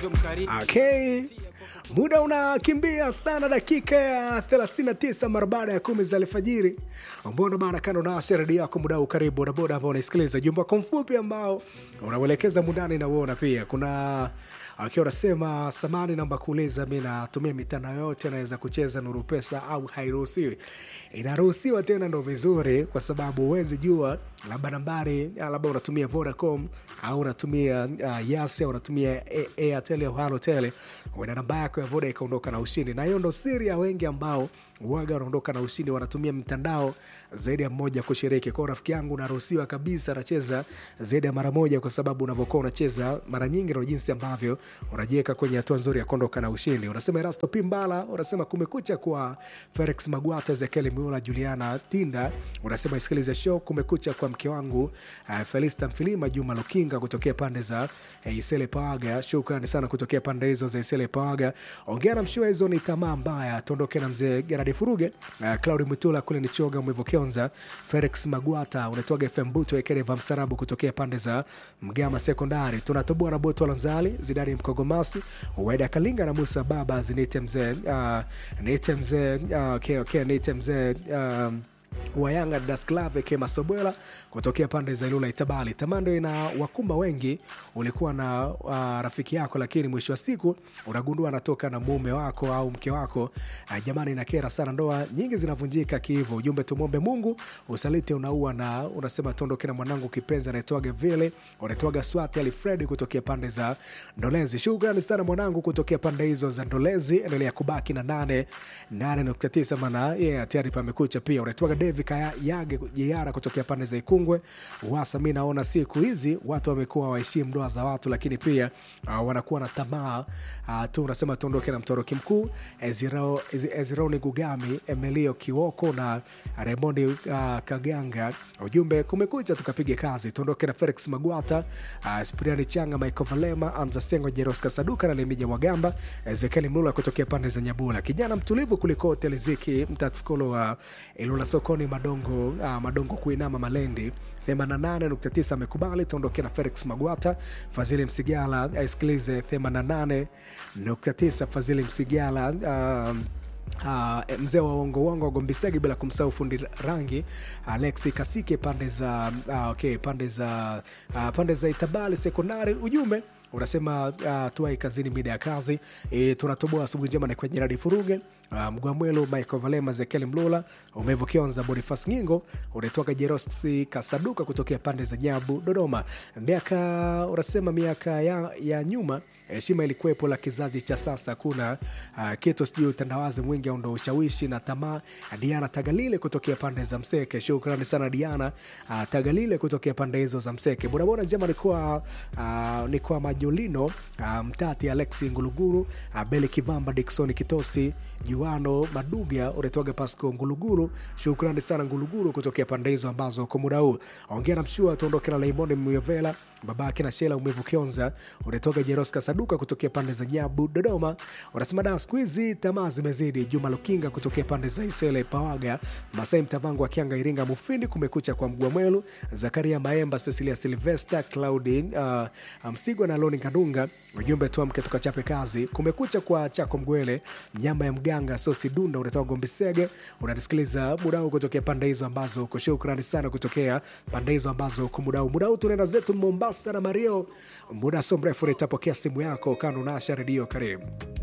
ulivyo mkarimu Okay. Muda unakimbia sana, dakika ya 39 mara baada ya kumi za alfajiri. Mbona bana, kando na redio yako muda huu, karibu bodaboda ambao unaisikiliza jumba wako mfupi ambao unauelekeza mundani na uona pia kuna akiwa unasema samani, naomba kuuliza, mi natumia mitandao yote, naweza kucheza Nuru Pesa au hairuhusiwi? Inaruhusiwa tena, ndo vizuri, kwa sababu huwezi jua labda nambari labda unatumia Vodacom au unatumia uh, Yas au unatumia A- Airtel au Halotel, uenda namba yako ya Voda ikaondoka na ushindi, na hiyo ndo siri ya wengi ambao waga wanaondoka na ushindi, wanatumia mitandao zaidi ya mmoja kushiriki. Kwao rafiki yangu, unaruhusiwa kabisa, anacheza zaidi ya mara moja, kwa sababu unavyokuwa unacheza mara nyingi ndo jinsi ambavyo unajiweka kwenye hatua nzuri ya kuondoka na ushindi. Unasema Erasto Pimbala, unasema kumekucha kwa Felix Magwata, Ezekiel Miula, Juliana Tinda, unasema isikilize show kumekucha kwa mke wangu uh, Felista Mfilima, Juma Lukinga kutokea pande za uh, Isele Pawaga. Shukrani sana kutokea pande hizo za Isele Pawaga. Ongea na mshua, hizo ni tamaa mbaya. Tuondoke na mzee Gerard Furuge, uh, Claudi Mutula kule ni Choga Mwivu Kionza, Felix Magwata unatoga FM Buto Ekereva Msarabu kutokea pande za Mgama Sekondari. Tunatoboa na Boto Lanzali, Zidani Mkogomasi, Weda Kalinga na Musa Baba zinite mzee uh, nite mzee uh, okay, okay, nite mzee um, wa Yanga Dasklave Kema Sobwela kutokea pande za Ilula Itabali. Tamando ina wakumba wengi, ulikuwa na uh, rafiki yako, lakini mwisho wa siku unagundua anatoka na mume wako au mke wako. Uh, jamani, inakera sana, ndoa nyingi zinavunjika kihivo. Ujumbe, tumwombe Mungu, usaliti unaua, na unasema tuondoke na mwanangu kipenzi anaitwaga vile unaitwaga Swati Alfredi kutokea pande za Ndolezi. Shukrani sana mwanangu kutokea pande hizo za Ndolezi, endelea kubaki na nane nane nukta tisa maana yeah, tayari pamekucha. Pia unaitwaga Devi Kaya Yage Jeyara kutokea pande za Ikungwe Wasa. Mi naona siku hizi watu wamekuwa waheshimu ndoa za watu, lakini pia uh, wanakuwa na tamaa uh, tu. Unasema tuondoke na mtoroki mkuu Eziro- Ezi- Ezironi Gugami, Emilio Kiwoko na Raimondi uh, Kaganga. Ujumbe kumekucha, tukapiga kazi. Tuondoke na Felix Magwata, uh, Spiriani Changa, Michael Valema, Amza Sengo, Jeros Kasaduka na Lemija Mwagamba, Ezekieli Mlula kutokea pande za Nyabula, kijana mtulivu kuliko wote, Liziki Mtatukolo wa Ilula sokoni Madongo, uh, Madongo kuinama Malendi 88.9 amekubali. Tuondoke na Felix Magwata, Fadhili Msigala aisikilize 88.9 Fadhili Msigala um, Uh, mzee wa uongo uongo Gombisegi, bila kumsahau fundi rangi Alexi Kasike pande za uh, okay, pande za uh, pande za Itabali sekondari. Ujumbe unasema uh, tuai kazini mida ya kazi e, tunatoboa asubuhi njema ni kwa Jeradi Furuge uh, Mgwamwelo Michael Valema Zekeli Mlula Umevu Kionza Bonifas Ngingo unaitoka Jerosi Kasaduka kutokea pande za Nyabu Dodoma. Miaka unasema miaka ya, ya nyuma heshima ilikuwepo, la kizazi cha sasa kuna uh, kitu sijui utandawazi mwingi au ndo ushawishi na tamaa. Diana Tagalile kutokea pande za Mseke, shukrani sana Diana uh, Tagalile kutokea pande hizo za Mseke. Bodaboda njema ni kwa uh, ni kwa Majolino uh, Mtati Alexi Nguluguru uh, Beli Kivamba Diksoni Kitosi Juano Maduga unatoaga Pasco Nguluguru, shukrani sana Nguluguru kutokea pande hizo ambazo kwa muda huu ongea na mshua tuondoke na Laimoni Myovela babake na Shela Umevu Kionza unatoka Jeroska Saduka kutokea pande za Nyabu Dodoma, unasema da siku hizi tamaa zimezidi. Juma Lukinga kutokea pande za Isele Pawaga, Masai Mtavangu Akianga Iringa Mufindi, kumekucha kwa Mgwa Mwelu, Zakaria Maemba, Cecilia Silvester, Claudi uh, Msigwa na Loni Kadunga. Ujumbe tuamke tukachape kazi. Kumekucha kwa Chako Mgwele, nyama ya mganga Sosi Dunda, unatoka Gombisege, unanisikiliza muda huu kutokea pande hizo ambazo uko. Shukrani sana kutokea pande hizo ambazo uko muda huu. Muda huu tunaenda zetu Mombasa na Mario, muda so mrefu nitapokea simu yako kando nasha redio. Karibu.